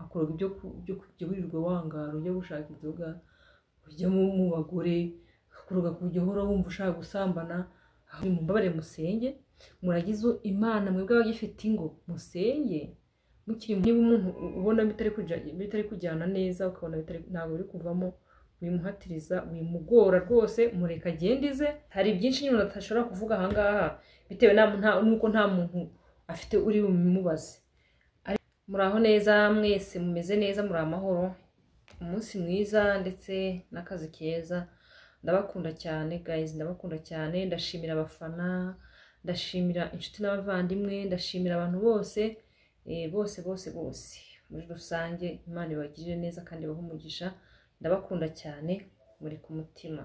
akoroga ibyo ku- kujya wirirwa wangara ujya gushaka inzoga ujya mu mu bagore akoroga kujya uhora wumva ushaka gusambana ahubwo mumbabare musenge muragize imana mwebwe abagifite ingo musenge mukiri mu- niba umuntu ubona bitari kuja- bitari kujyana neza ukabona bitari- ntabwo biri kuvamo wimuhatiriza wimugora rwose mureka agende ize hari byinshi nyine umuntu atashobora kuvuga ahangaha bitewe na- nta- n'uko nta muntu afite uri bubimubaze Ariko muraho neza mwese mumeze neza muri amahoro umunsi mwiza ndetse n'akazi keza ndabakunda cyane guys ndabakunda cyane ndashimira abafana ndashimira inshuti n'abavandimwe ndashimira abantu bose eh, bose bose bose muri rusange imana ibagirire neza kandi ibahe umugisha ndabakunda cyane muri ku mutima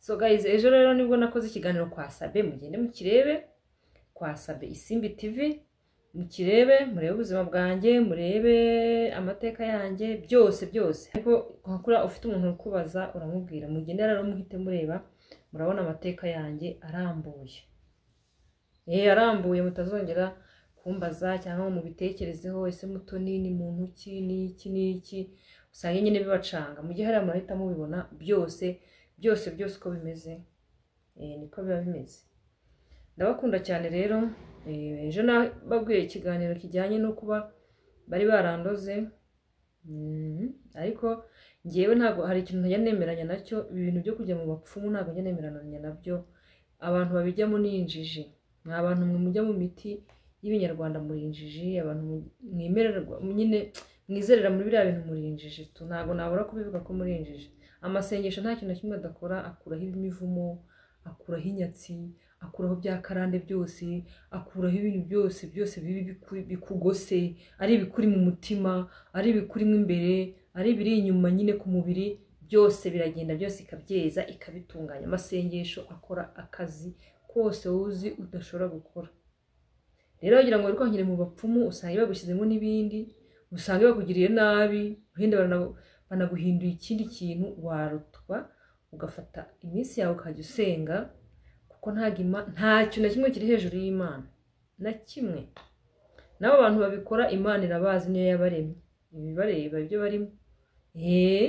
so guys ejo rero nibwo nakoze ikiganiro kwa sabe mugende mukirebe kwa sabe isimbi tv mukirebe murebe ubuzima bwanjye murebe amateka yanjye byose byose ariko wakora ufite umuntu ukubaza uramubwira mugende rero muhite mureba murabona amateka yanjye arambuye eh arambuye mutazongera kumbaza cyangwa ngo mubitekerezeho ese mutoni ni muntu ki n'iki n'iki usanga nyine bibacanga mu gihe hariya murahita mubibona byose byose byose uko bimeze eh, niko biba bimeze ndabakunda cyane rero eh, ejo nababwiye ikiganiro kijyanye no kuba bari barandoze Mhm. ariko ngewe ntabwo hari ikintu ntajya nemeranya nacyo ibi bintu byo kujya mu bapfumu ntabwo njya nemeranya nabyo abantu babijyamo ni injiji ni abantu mwe mujya mu miti y'ibinyarwanda muri injiji abantu mwemererwa nyine mwizerera muri biriya bintu muri injiji tu ntabwo nabura kubivuga ko muri injiji amasengesho nta kintu na kimwe adakora akuraho imivumo akuraho inyatsi akuraho bya karande byose akuraho ibintu byose byose bibi biku- bikugose ari ibikuri mu mutima ari ibikurimo imbere ari ibiri inyuma nyine ku mubiri byose biragenda byose ikabyeza ikabitunganya amasengesho akora akazi kose wowe uzi udashobora gukora rero wagira ngo wari kwangire mu bapfumu usanga bagushyizemo n'ibindi usanga bakugiriye nabi wenda baranagu- banaguhinduye ikindi kintu warutwa ugafata iminsi yawe ukajya usenga kuko ntago Ima- ntacyo na kimwe kiri hejuru y'imana na kimwe nabo abantu babikora imana irabazi niyo yabaremye ibibareba ibyo barimo eee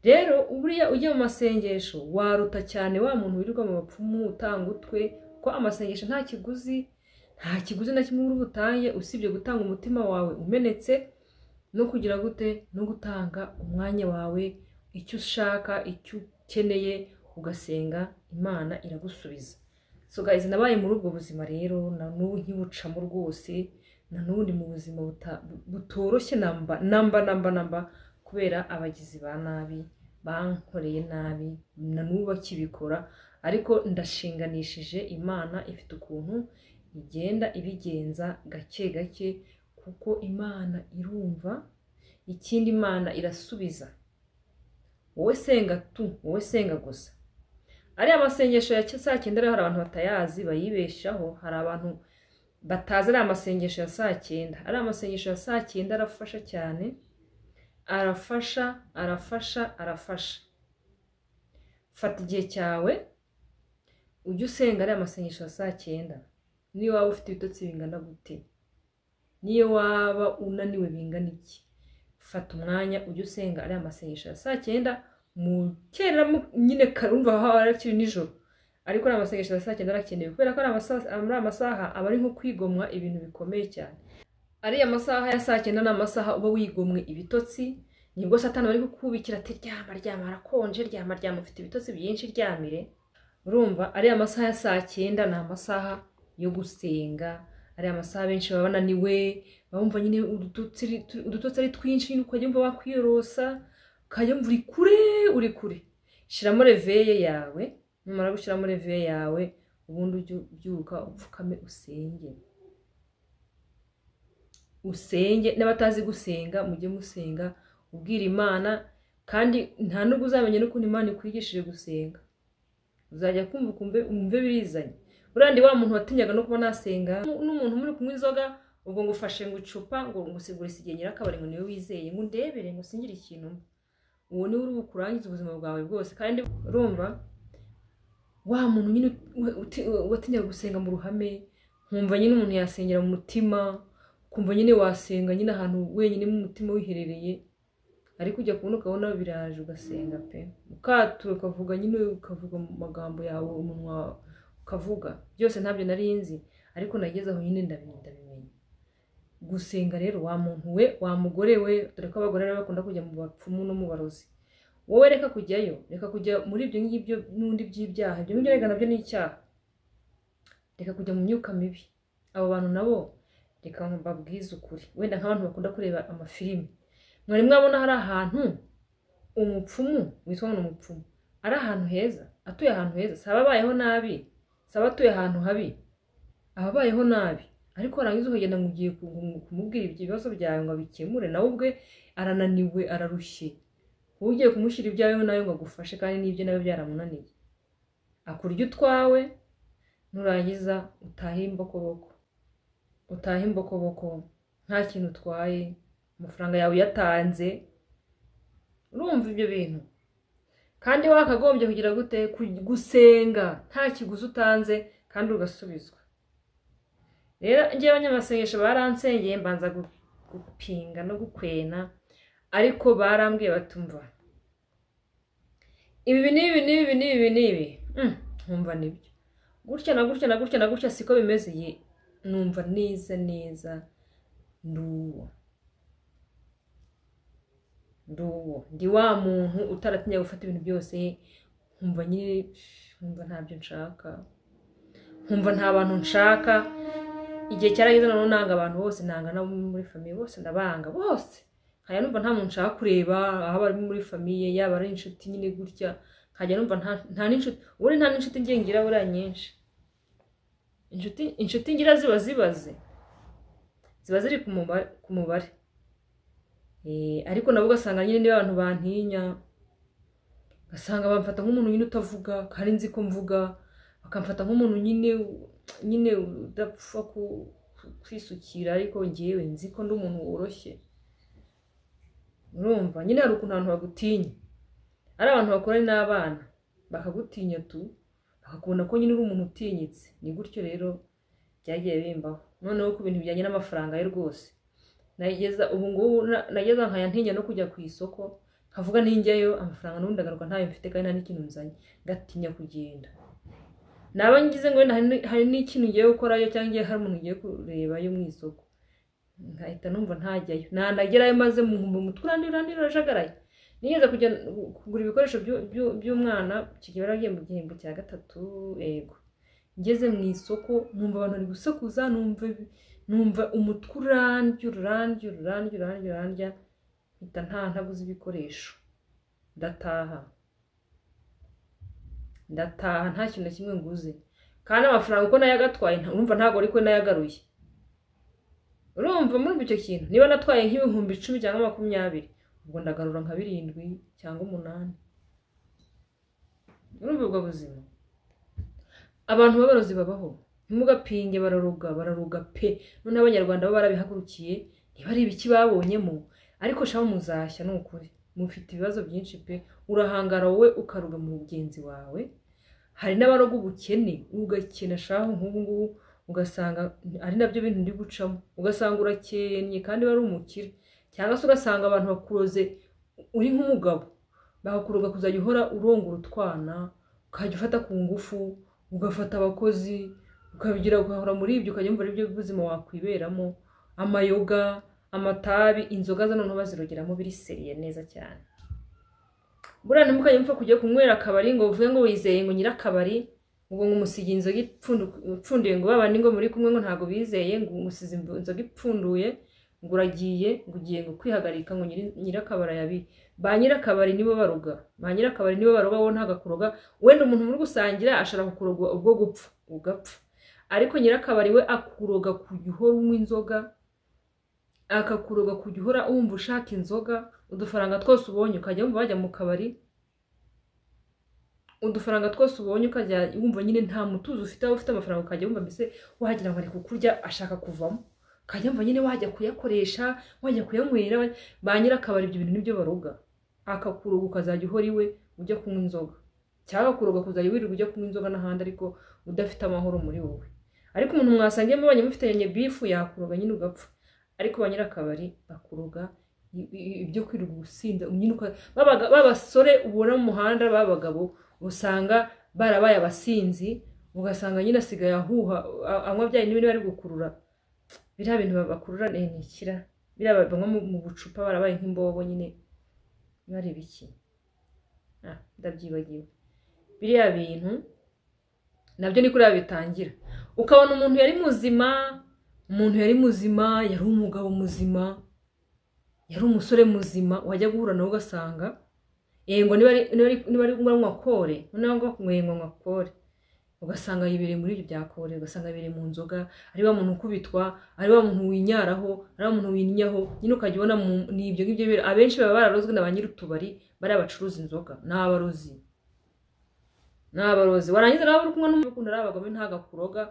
rero buriya ujya mu masengesho waruta cyane wa muntu wirirwa mu bapfumu utanga utwe kuko amasengesho nta kiguzi nta kiguzi na kimwe uri butange usibye gutanga umutima wawe umenetse no kugira gute no gutanga umwanya wawe icyo ushaka icyo ukeneye ugasenga imana iragusubiza so guys nabaye muri ubwo buzima rero na n'ubu nkibucamo rwose na n'ubu ndi mu buzima buta- butoroshye namba namba namba namba kubera abagizi ba nabi bankoreye nabi na n'ubu bakibikora ariko ndashinganishije imana ifite ukuntu igenda ibigenza gake gake kuko imana irumva ikindi imana irasubiza wowe senga tu wowe senga gusa ariya masengesho ya saa cyenda rero hari abantu batayazi bayibeshaho hari abantu batazi ariya masengesho ya saa cyenda ariya masengesho ya saa cyenda arafasha cyane arafasha arafasha arafasha fata igihe cyawe ujye usenga ariya masengesho ya saa cyenda niyo waba ufite ibitotsi bingana gute niyo waba unaniwe bingana iki fata umwanya ujye usenga ariya masengesho ya saa cyenda mu kera mu- nyine karumva aho arakiri nijoro ariko ariya masengesho ya saa cyenda arakenewe kubera ko ari amasa- ari amasaha aba ari nko kwigomwa ibintu bikomeye cyane ariya masaha ya saa cyenda ni amasaha uba wigomwe ibitotsi nibwo satani aba ari kukubikira ati ryama ryama harakonje ryama ryama ufite ibitotsi byinshi ryamire urumva ariya masaha ya saa cyenda ni amasaha yo gusenga ariya masaha benshi baba bananiwe bumva nyine udutotsi ari- udutotsi ari twinshi nyine ukajya wumva wakwiyorosa ukajya wumva uri kure uri kure shyiramo reveye yawe numara gushyiramo reveye yawe ubundi ujye ubyuka upfukame usenge usenge n'abatazi gusenga mujye musenga ubwira imana kandi nta nubwo uzamenya n'ukuntu imana ikwigishije gusenga uzajya kumva ukumve umve birizanye urandi wa muntu watinyaga no kuba nasenga nu- n'umuntu muri kunywa inzoga ubwo ngo ufashe ngo icupa ngo ngo sigure isigenge n'akabari ngo niwe wizeye ngo ndebere ngo singire ikintu mba. uwo niwe uri bukurangize ubuzima bwawe bwose kandi urumva wa muntu nyine uti- watinyaga gusenga mu ruhame nkumva nyine umuntu yasengera mu mutima ukumva nyine wasenga nyine ahantu wenyine umutima wiherereye ariko ujya kubona ukabona biraje ugasenga pe ukatura ukavuga nyine ukavuga mu magambo yawe umunwa ukavuga byose ntabyo nari nzi ariko nageze aho nyine ndabimenya gusenga rero wa muntu we wa mugore we dore ko abagore rero bakunda kujya mu bapfumu no mu barozi wowe reka kujyayo reka kujya muri ibyo ngibyo n'undi by'ibyaha ibyo ngibyo reka nabyo ni icyaha reka kujya mu myuka mibi abo bantu nabo reka babwize ukuri wenda nk'abantu bakunda kureba amafilimi mwari mwabona hari ahantu umupfumu witwa ngo ni umupfumu ari ahantu heza atuye ahantu heza si ababayeho nabi si abatuye ahantu habi ababayeho nabi ariko warangiza ukagenda ngo ugiye kumubwira ibyo bibazo byawe ngo abikemure nawe ubwe arananiwe ararushye wowe ugiye kumushyira ibyawe nawe ngo agufashe kandi n'ibyo nawe byaramunaniye akurya utwawe nurangiza utahe imbokoboko utahe imbokoboko nta kintu utwaye amafaranga yawe uyatanze urumva ibyo bintu kandi wakagombye kugira gute Ku- gusenga nta kiguzi utanze kandi ugasubizwa rero njyewe abanyamasengesho baransengeye mbanza gu- gupinga no gukwena ariko barambwiye batumva ibi n'ibi n'ibi n'ibi n'ibi Mm, nkumva nibyo gutya na gutya na gutya na gutya siko bimeze ye numva neza neza nduwo nduwo ndi wa muntu utaratinya gufata ibintu byose nkumva nyine nkumva ntabyo nshaka nkumva nta bantu nshaka igihe cyarageze noneho nanga abantu bose nanga n'abo muri famiye bose ndabanga bose nkajya numva nta muntu nshaka kureba aho bari muri famiye yaba ari inshuti nyine gutya nkajya numva nta- nta n'inshuti ubundi nta n'inshuti ngiye ngira buriya nyinshi inshuti inshuti ngira ziba zibaze ziba ziri ku muba- ku mubare Eh, ariko nabo ugasanga nyine niba abantu bantinya ugasanga bamfata nk'umuntu nyine utavuga kandi nzi ko mvuga bakamfata nk'umuntu nyine nyine udapfa ku- kwisukira ariko ngewe nzi ko ndi umuntu woroshye urumva nyine hari ukuntu abantu bagutinya ari abantu bakorana n'abana bakagutinya tu bakakubona ko nyine uri umuntu utinyitse ni gutyo rero byagiye bimbaho noneho ku bintu bijyanye n'amafaranga ye rwose nageza ubu ngubu na- nageza nkaya ntinya no kujya ku isoko nkavuga ninjyayo amafaranga n'ubundi agaruka ntayo mfite kandi nta n'ikintu nzanye ngatinya kugenda naba ngize ngo wenda hari n- hari n'ikintu ngiye gukorayo cyangwa ngiye hari umuntu ngiye kurebayo mu isoko nkahita numva ntajyayo nanagerayo maze mu mu mutwe urandi urandi urajagaraye nigeze kujya gu- kugura ibikoresho by'u- by'u- by'umwana kigiye yaragiye mu gihembwe cya gatatu yego ngeze mu isoko numva abantu bari gusakuza numva numva umutwe urandya urandya urandya urandya urandya mpita nta ntaguze ibikoresho ndataha ndataha nta kintu na kimwe nguze kandi amafaranga uko nayagatwaye urumva ntabwo ari ko nayagaruye urumva muri icyo kintu niba natwaye nk'ibihumbi icumi cyangwa makumyabiri ubwo ndagarura nka birindwi cyangwa umunani urumva ubwo buzima abantu b'abarozi babaho ntimugapinge bararuga bararuga pe noneho abanyarwanda bo barabihagurukiye niba ari ibiki babonyemo ariko shaho muzashya ni ukuri mufite ibibazo byinshi pe urahangara wowe ukaruga mu mugenzi wawe hari n'abaroga ubukene ugakena shaho nk'ubu ngubu ugasanga ari nabyo bintu ndi gucamo ugasanga urakennye kandi wari umukire cyangwa se ugasanga abantu bakuroze uri nk'umugabo bakakuroga kuzajya uhora urongora utwana ukajya ufata ku ngufu ugafata abakozi ukabigira ugahora muri ibyo ukajya wumva ari byo buzima wakwiberamo amayoga amatabi inzoga zo noneho bazirogeramo biriseriye neza cyane buriya ntimukajya mupfa kujya kunywera akabari ngo uvuge ngo wizeye ngo nyirakabari ngo ngumusiga inzoga ipfundu- ipfunduye ngo babandi ngo muri kumwe ngo ntabwo bizeye ngo umusize imvu- inzoga ipfunduye ngo uragiye ngo ugiye ngo kwihagarika ngo nyiri- nyirakabari yabi ba nyirakabari nibo baroga ba nyirakabari nibo baroga wowe ntabwo akuroga wenda umuntu muri gusangira ashobora kukuroga ubwo gupfa ugapfa ariko nyirakabari we akuroga kujya uhora unywa inzoga akakuroga kujya uhora wumva ushaka inzoga udufaranga twose ubonye ukajya wumva wajya mu kabari udufaranga twose ubonye ukajya wumva nyine nta mutuzo ufite aho ufite amafaranga ukajya wumva mbese wagira ngo ari kukurya ashaka kuvamo ukajya wumva nyine wajya kuyakoresha wajya kuyanywera wajya- ba nyirakabari ibyo bintu nibyo baroga akakuroga ukazajya uhora iwe ujya kunywa inzoga cyangwa kuroga kuzajya wirirwa ujya kunywa inzoga n'ahandi ariko udafite amahoro muri wowe ariko umuntu mwasangiye mubanye mufitanye bifu yakuroga nyine ugapfa ariko ba nyirakabari bakuroga i- i- ibyo kwirirwa ubusinda nyine uka- babaga- b'abasore ubona mu muhanda b'abagabo usanga barabaye abasinzi ugasanga nyine asigaye ahuha a- anywa bya bindi bari gukurura biriya bintu bakurura ni ikira biriya banywa mu- mu bucupa barabaye nk'imbobo nyine bari biki Ah, ndabyibagiwe biriya bintu nabyo ni kuriya bitangira ukabona umuntu yari muzima umuntu yari muzima yari umugabo muzima yari umusore muzima wajya guhura nawe ugasanga yego niba ari- niba ari- niba ari anywa kore noneho ngo nkwenga anywa kore ugasanga yibereye muri ibyo bya kore ugasanga yibereye mu nzoga ari wa muntu ukubitwa ari wa muntu winyaraho ari wa muntu winyaho nyine ukajya ubona mu- ni ibyo ngibyo bira abenshi baba bararozwe na ba nyir'utubari bariya bacuruza inzoga ni abarozi ni abarozi warangiza nawe uri kumwe n'umukunda ari abagome ntabwo akuroga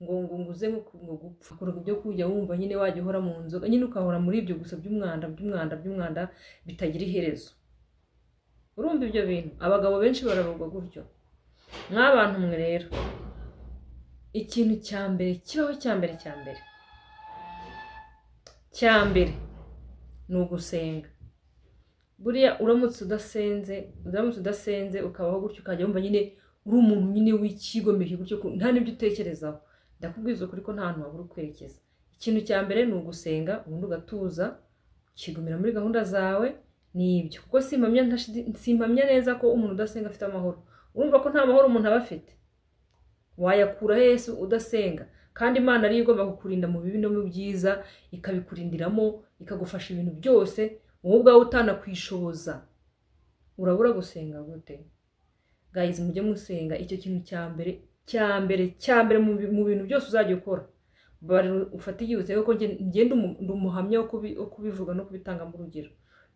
ngo ngo nguze ngo ngo gupfa akuroga ibyo kujya wumva nyine wajya uhora mu nzoga nyine ukahora muri ibyo gusa by'umwanda by'umwanda by'umwanda bitagira iherezo urumva ibyo bintu abagabo benshi bararogwa gutyo mwabantu mwe rero ikintu cya mbere kibaho cya mbere cya mbere cya mbere ni ugusenga buriya uramutse udasenze uramutse udasenze ukabaho gutyo ukajya wumva nyine uri umuntu nyine w'icyigomeke gutyo ku- nta n'ibyo utekerezaho ndakubwiza ukuri ko nta hantu wabura ukwerekeza ikintu cya mbere ni ugusenga ubundi ugatuza ukigumira muri gahunda zawe ni ibyo kuko simpamya ntashidi- simpamya neza ko umuntu udasenga afite amahoro urumva ko nta mahoro umuntu aba afite wayakura Yesu udasenga kandi imana ariyo igomba kukurinda mu bibi no mu byiza ikabikurindiramo ikagufasha ibintu byose wowe ubwawe utanakwishoboza urabura gusenga gute gayizi mujye musenga icyo kintu cya mbere cya mbere cya mbere mu bi- mu bintu byose uzajya ukora bari ufate igihe kuko ngenda umuhamya wo kubi- wo kubivuga no kubitangamo urugero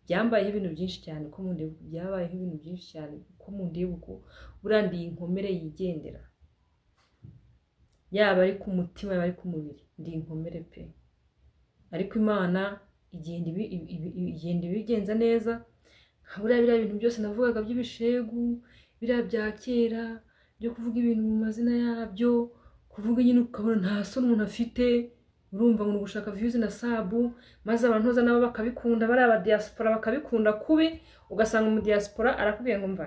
byambayeho ibintu byinshi cyane ko mu ndibuko byabayeho ibintu byinshi cyane ko mu ndibuko buriya ndi inkomere yigendera yaba ari ku mutima yaba ari ku mubiri ndi inkomere pe ariko imana igenda ibi- ibi- ibi- igenda ibigenza neza nka buriya biriya bintu byose navugaga by'ibishegu biriya bya kera byo kuvuga ibintu mu mazina yabyo kuvuga nyine ukabona nta soni umuntu afite urumva ngo ni ugushaka viyuzi na sabu maze abantu hoza nabo bakabikunda bari abadiyasipora bakabikunda kubi ugasanga umudiyasipora arakubwiye ngo mva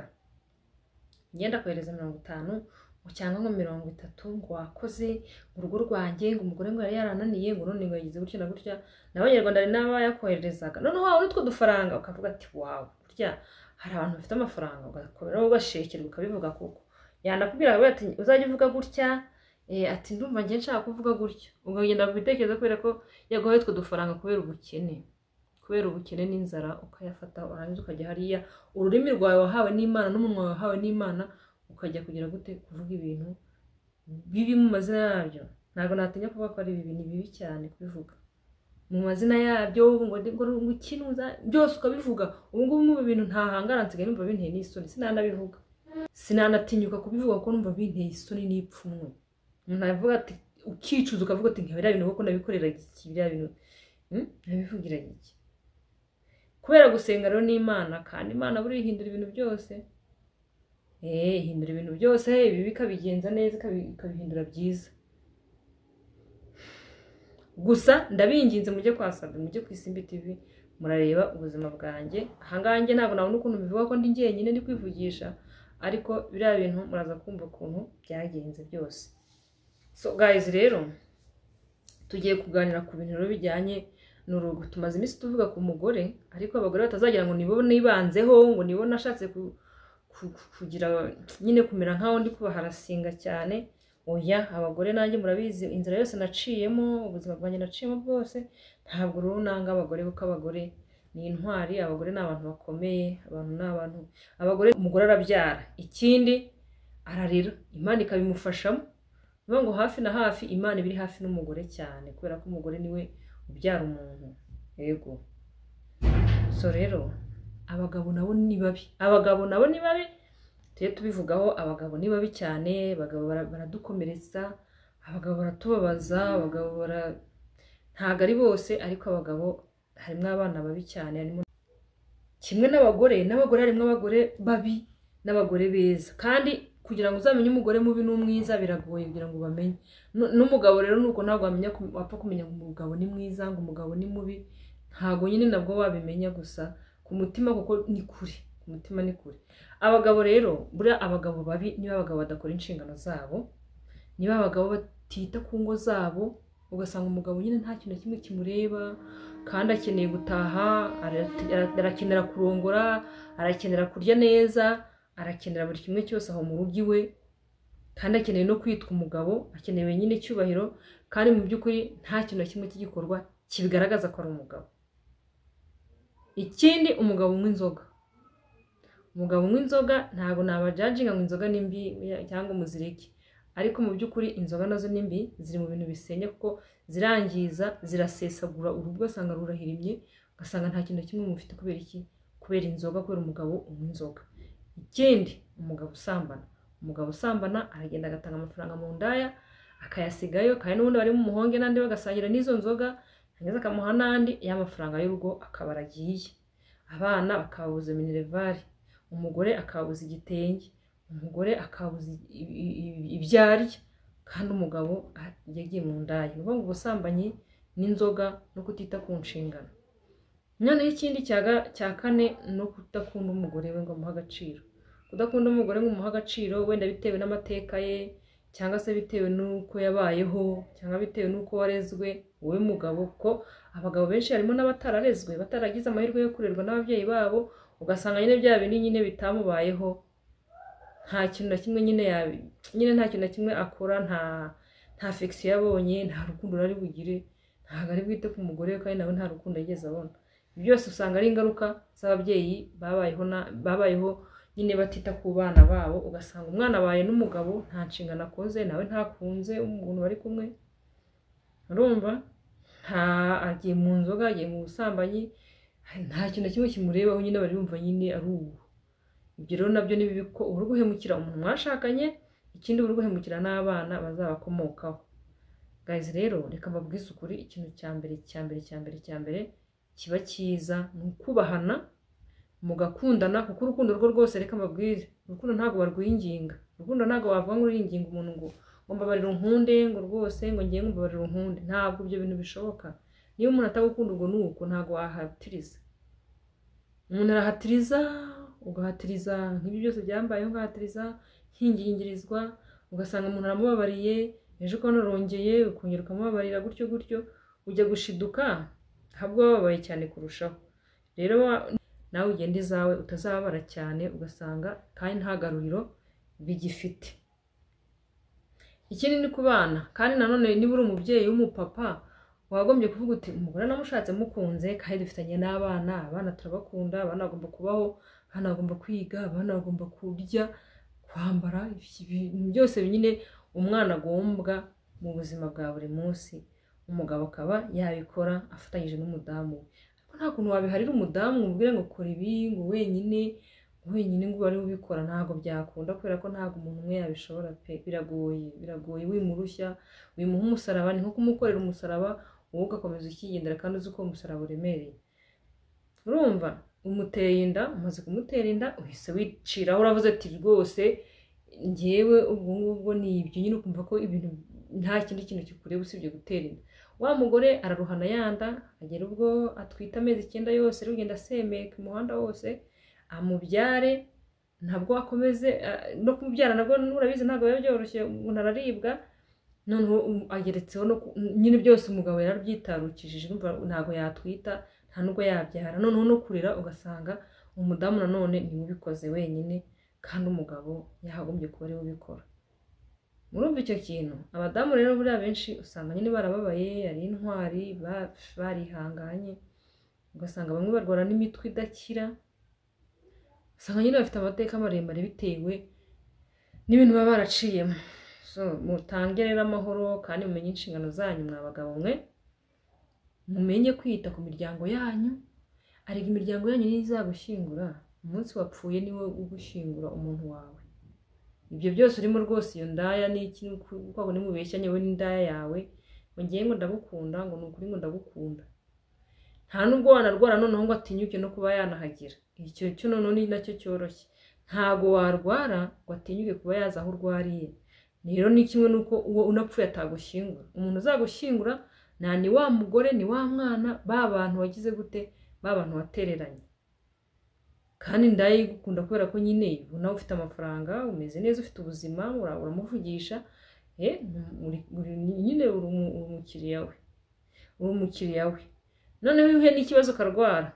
ngenda kohereza mirongo itanu ngo cyangwa nko mirongo itatu ngo wakoze mu rugo rwanjye ngo umugore ngo yari yarananiye ngo none ngo yagize gutya na gutya n'abanyarwanda hari n'abayakohererezaga noneho wabona utwo dufaranga ukavuga ati wawe burya hari abantu bafite amafaranga ugakomeraho ugashekerwa ukabivuga kuko yanakubwira akavuga ati uzajya uvuga gutya eh, ati ndumva ngiye nshaka kuvuga gutya ukagenda kubitekereza kubera ko yaguhaye utwo dufaranga kubera ubukene kubera ubukene n'inzara ukayafata warangiza ukajya hariya ururimi rwawe wahawe n'imana n'umunwa wahawe n'imana ukajya kugira gute kuvuga ibintu bibi mu mazina yabyo ntabwo natinya kuvuga ko ari bibi ni bibi cyane kubivuga mu mazina yabyo ngo ndi- ngo ngo ikinuza byose ukabivuga ubu ngubu mu bintu ntahangara nsigaye numva binteye n'isoni sinanabivuga sinanatinyuka kubivuga kuko numva binteye isoni n'ipfunwe umuntu avuga ati ukicuza ukavuga ati nka biriya bintu kuko nabikorera iki biriya bintu Hmm? nabivugira iki kubera gusenga rero n'imana kandi imana buriya ihindura ibintu byose Eh, ihindura ibintu byose ibibi ikabigenza neza ikabi- ikabihindura byiza gusa ndabinginze mujye kwa sabe mujye ku isimbi tv murareba ubuzima bwanjye ahangaha njye ntabwo nabona ukuntu mbivuga ko ndi njyenyine ndi kwivugisha ariko biriya bintu muraza kumva ukuntu byagenze byose so guys rero tugiye kuganira ku bintu rero bijyanye n'urugo tumaze iminsi tuvuga ku mugore ariko abagore batazagira ngo nibo nibanzeho ngo nibo nashatse ku, ku- ku- kugira nyine kumera nkaho ndi kubaharasinga cyane oya abagore nanjye murabizi inzira yose naciyemo ubuzima bwanjye naciyemo bwose ntabwo rero nanga abagore kuko abagore ni intwari abagore ni abantu bakomeye abantu ni abantu abagore umugore arabyara ikindi ararira imana ikabimufashamo ni ukuvuga ngo hafi na hafi imana iba iri hafi n'umugore cyane kubera ko umugore niwe ubyara umuntu yego so rero abagabo nabo ni babi abagabo nabo ni babi tujye tubivugaho abagabo ni babi cyane abagabo bara- baradukomeretsa abagabo baratubabaza abagabo bara ntabwo ari bose ariko abagabo harimo abana babi cyane harimo kimwe n'abagore n'abagore harimo abagore babi n'abagore beza kandi kugira ngo uzamenye umugore mubi n'umwiza biragoye kugira ngo ubamenye Nu- n'umugabo rero nuko ntabwo wamenya ku- wapfa kumenya ngo umugabo ni mwiza ngo umugabo ni mubi ntabwo nyine nabwo wabimenya gusa ku mutima kuko ni kure ku mutima ni kure abagabo rero buriya abagabo babi niba abagabo badakora inshingano zabo niba abagabo batita ku ngo zabo ugasanga umugabo nyine nta kintu na kimwe kimureba kandi akeneye gutaha ara- ara- arakenera kurongora arakenera kurya neza arakenera buri kimwe cyose aho mu rugo iwe kandi akeneye no kwitwa umugabo akeneye nyine icyubahiro kandi mu by'ukuri nta kintu na kimwe cy'igikorwa kibigaragaza ko ari umugabo ikindi umugabo unywa inzoga umugabo unywa inzoga ntabwo nabajajinga ngo inzoga ni mbi ya- cyangwa umuziriki ariko mu by'ukuri inzoga nazo ni mbi ziri mu bintu bisenya kuko zirangiza zirasesagura urugo ugasanga rurahirimye ugasanga nta kintu na kimwe mufite kubera iki kubera inzoga kubera umugabo unywa inzoga ikindi umugabo usambana umugabo usambana aragenda agatanga amafaranga mu ndaya akayasigayo kandi n'ubundi bari mu muhonge n'andi bagasangira n'izo nzoga yarangiza akamuha n'andi ya mafaranga y'urugo akaba aragiye abana bakabuza minerivare umugore akabuza igitenge umugore akabuza i- i- i- ibyo arya kandi umugabo a- yagiye mu ndaya ni ukuvuga ngo ubusambanyi n'inzoga no kutita ku nshingano noneho ikindi cya ga- cya kane no kudakunda umugore we ngo amuhe agaciro kudakunda umugore ngo umuhe agaciro wenda bitewe n'amateka ye cyangwa se bitewe n'uko yabayeho cyangwa bitewe n'uko warezwe wowe mugabo kuko abagabo benshi harimo n'abatararezwe bataragize amahirwe yo kurerwa n'ababyeyi babo ugasanga nyine bya bindi nyine bitamubayeho nta kintu na kimwe nyine yabi nyine nta kintu na kimwe akora nta nta fekisi yabonye nta rukundo ari bugire ntabwo ari bwite ku mugore we kandi nawe nta rukundo yigeze abona Ibi byose usanga ari ingaruka z'ababyeyi babayeho na- babayeho nyine batita ku bana babo ugasanga umwana abaye n'umugabo nta nshingano akoze nawe ntakunze umuntu bari kumwe urumva nta agiye mu nzoga agiye mu busambanyi nta kintu na kimwe kimurebaho nyine bari bumva nyine ari ubu ibyo rero nabyo ni bibi ko uba uri guhemukira umuntu mwashakanye ikindi uba uri guhemukira n'abana bazabakomokaho gayizi rero reka mbabwize ukuri ikintu cya mbere cya mbere cya mbere cya mbere kiba cyiza ni ukubahana mugakundana kuko urukundo rwo rwose reka mbabwire urukundo ntabwo barwinginga urukundo ntabwo wavuga ngo uringinga umuntu ngo ngo mbabarira unkunde ngo rwose ngo ngiye ngo mbabarira unkunde ntabwo ibyo bintu bishoboka niba umuntu atagukunda ubwo ni uko ntabwo wahatiriza umuntu arahatiriza ugahatiriza nk'ibi byose byambayeho ugahatiriza nkingingirizwa ugasanga umuntu aramubabariye ejo ukabona arongeye ukongera ukamubabarira gutyo gutyo ujya gushiduka ahubwo wababaye cyane kurushaho rero wa- nawe ugenda izawe utazababara cyane ugasanga kandi nta garuriro bigifite ikindi ni ku bana kandi nanone niba uri umubyeyi w'umupapa wagombye kuvuga uti umugore namushatse mukunze kandi dufitanye n'abana abana turabakunda abana bagomba kubaho abana bagomba kwiga abana bagomba kurya kwambara ibintu byose nyine umwana agombwa mu buzima bwa buri munsi umugabo akaba yabikora afatanyije n'umudamu we ariko nta kuntu wabiharira umudamu ngo umubwire ngo kora ibi ngo wenyine wenyine ngo ube ubikora ntabwo byakunda kubera ko ntabwo umuntu umwe yabishobora pe biragoye biragoye wimurushya wimuha umusaraba ni nko kumukorera umusaraba wowe ugakomeza ukigendera kandi uzi ko uwo umusaraba uremereye urumva umuteye inda umaze kumutera inda uhise wiciraho uravuze ati rwose ngewe ubwo ngubwo ni ibyo nyine ukumva ko ibintu nta kindi kintu kikureba usibye gutera inda wa mugore araruhana yanda agera ubwo atwite amezi icyenda yose ari kugenda asemeka umuhanda wose amubyare ntabwo akomeze ah, no kumubyara nabwo urabizi ntabwo biba byoroshye umuntu araribwa noneho um, ageretseho no ku- nyine byose umugabo yarabyitarukishije urumva ntabwo yatwita nta nubwo yabyara noneho no kurera ugasanga umudamu nanone niwe ubikoze wenyine kandi umugabo yahagombye kuba ariwe ubikora murumva icyo kintu abadamu rero buriya benshi usanga nyine barababaye ari intwari ba- barihanganye ugasanga bamwe barwara n'imitwe idakira usanga nyine bafite amateka maremare bitewe n'ibintu baba baraciyemo so mutange rero amahoro kandi mumenye inshingano zanyu mwa bagabo mwe mumenye kwita ku miryango yanyu arega imiryango yanyu niyo izagushyingura umunsi wapfuye niwe ugushyingura umuntu wawe ibyo byose urimo rwose iyo ndaya ni iki kwabo nimubeshyanye we n'indaya yawe ngo ngiye ngo ndagukunda ngo ni ukuri ngo ndagukunda nta nubwo wanarwara noneho ngo atinyuke no kuba yanahagira icyo cyo noneho ni nacyo cyoroshye ntago warwara ngo atinyuke kuba yaza aho urwariye rero ni kimwe n'uko uwo unapfuye atagushyingura umuntu uzagushyingura nta ni wa mugore ni wa mwana ba bantu wagize gute ba bantu watereranye kandi ndayigukunda kubera ko nyine nawe ufite amafaranga umeze neza ufite ubuzima uramuvugisha nyine uri umukiriya we uri umukiriya we noneho iyo uhuye n'ikibazo ukarwara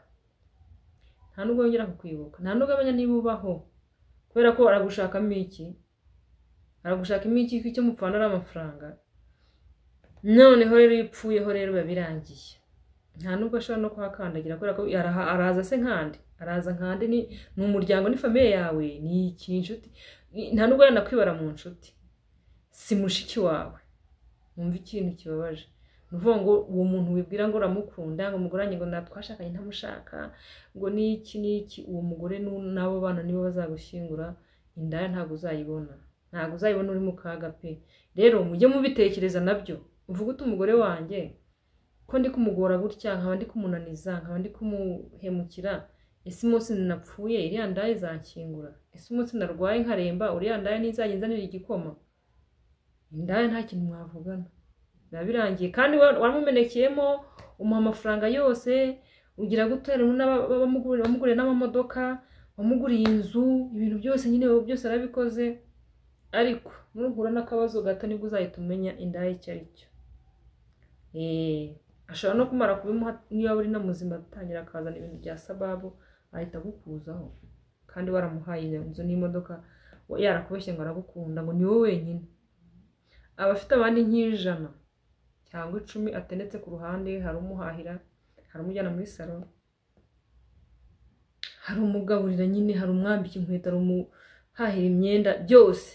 nta nubwo yongera kukwibuka nta n'ugabanya niba ubaho kubera ko aragushakamo iki aragushakamo iki icyo mupfana ari amafaranga noneho rero iyo upfuyeho rero biba birangiye nta nubwo ashobora no kuhakandagira kubera ko araza se nkande araza nkande ni umuryango ni famiye yawe ni iki inshuti nta nubwo yanakwibara mu nshuti si mushiki wawe wumva ikintu kibabaje ni ukuvuga ngo uwo muntu wibwira ngo uramukunda ngo umugoranye ngo twashakanye ntamushaka ngo ni iki ni iki uwo mugore n'abo bana nibo bazagushyingura indaya ntabwo uzayibona ntabwo uzayibona uri mu kaga pe rero mujye mubitekereza nabyo uvuga uti umugore wanjye ko ndi kumugora gutya nkaba ndi kumunaniza nkaba ndi kumuhemukira ese umunsi napfuye iriya ndaye izakingura ese umunsi narwaye nkaremba uriya ndaye ntizajya izanira igikoma indaya nta kintu mwavugana biba birangiye kandi waramumenekeyemo umuha amafaranga yose ugira gutera wamuguriye n'amamodoka wamuguriye inzu ibintu byose nyine byose arabikoze ariko nuhura n'akabazo gato nibwo uzahita umenya indaya icyo ari cyo ashobora no kumara kubimuha niba uri no muzima atangira akazana ibintu bya sababu ahita agukuzaho kandi waramuhaye iyo nzu n'imodoka yarakubeshye ngo aragukunda ngo ni wowe wenyine aba afite abandi nk'ijana cyangwa icumi atendetse ku ruhande hari umuhahira hari umujyana muri salo hari umugaburira nyine hari umwambika inkweto hari umuhahira imyenda byose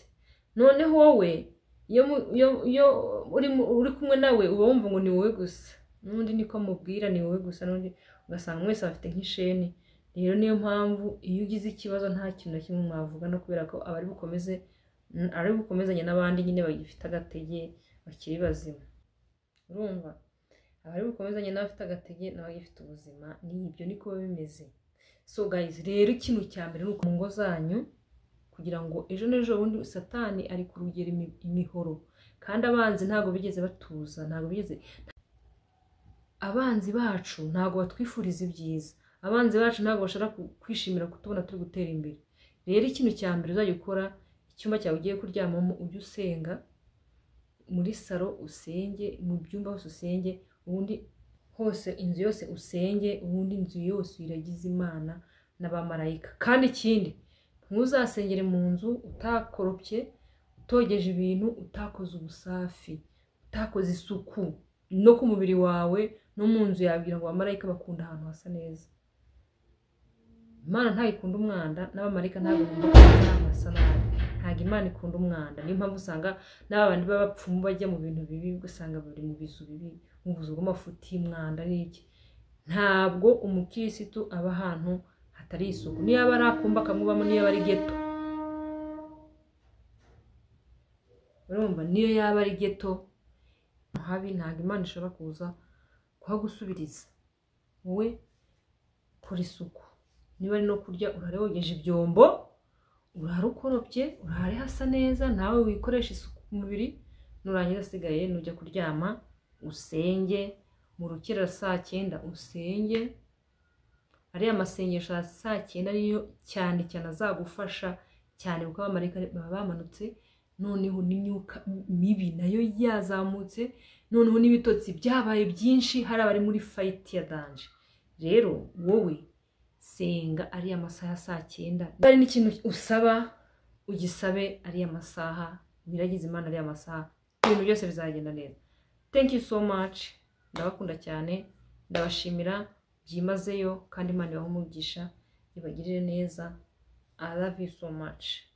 noneho wowe iyo uri kumwe nawe uba wumva ngo ni wowe gusa n'undi niko amubwira ni wowe gusa n'undi ugasanga mwese bafite nk'isheni rero niyo mpamvu iyo ugize ikibazo nta kintu na kimwe mwavugana kubera ko aba ari bukomeze ari bukomezanye n'abandi nyine bagifite agatege bakiri bazima urumva aba ari bukomezanye n'abafite agatege n'abagifite ubuzima ni ibyo niko biba bimeze so guys rero ikintu cya mbere ni uko mu ngo zanyu kugira ngo ejo n'ejo bundi satani ari kurugera imihoro kandi abanzi ntabwo bigeze batuza ntabwo bigeze abanzi bacu ntabwo batwifuriza ibyiza abanzi bacu ntabwo bashobora kwishimira kutubona turi gutera imbere rero ikintu cya mbere uzajya ukora icyumba cyawe ugiye kuryamamo ujye usenga muri saro usenge mu byumba hose usenge ubundi hose inzu yose usenge ubundi inzu yose iragize imana n'abamarayika kandi ikindi ntuzasengere mu nzu utakoropye utogeje ibintu utakoze ubusafi utakoze isuku no ku mubiri wawe no mu nzu yawe kugira ngo abamarayika bakunda ahantu hasa neza imana ntago ikunda umwanda n'abamarayika ntabwo bakunda ahantu hasa nabi ntabwo imana ikunda umwanda niyo mpamvu usanga n'abandi b'abapfumu bajya mu bintu bibi ugasanga bari mu bizu bibi mu buzu bw'amafuti y'umwanda n'iki ntabwo umukirisitu aba ahantu hatari isuku niyo aba ari akumba akamubamo niyo aba ari geto urumva niyo yaba ari geto habi ntabwo imana ishobora kuza kuhagusubiriza wowe kora isuku niba ari no kurya urare wogeje ibyombo urare ukoropye urare hasa neza nawe wikoresha isuku ku mubiri nurangira asigaye nujya kuryama usenge mu rukera saa cyenda usenge ariya masengesho ya saa cyenda niyo cyane cyane azagufasha cyane kuko abamarayika baba bamanutse noneho n'imyuka mibi nayo yazamutse noneho n'ibitotsi byabaye byinshi hari abari muri fayiti ya danje rero wowe senga ariya masaha saa cyenda hari n'ikintu usaba ugisabe ariya masaha wiragize imana ariya masaha ibintu byose bizagenda neza thank you so much ndabakunda cyane ndabashimira byimazeyo kandi imana ibahe umugisha ibagirire neza i love you so much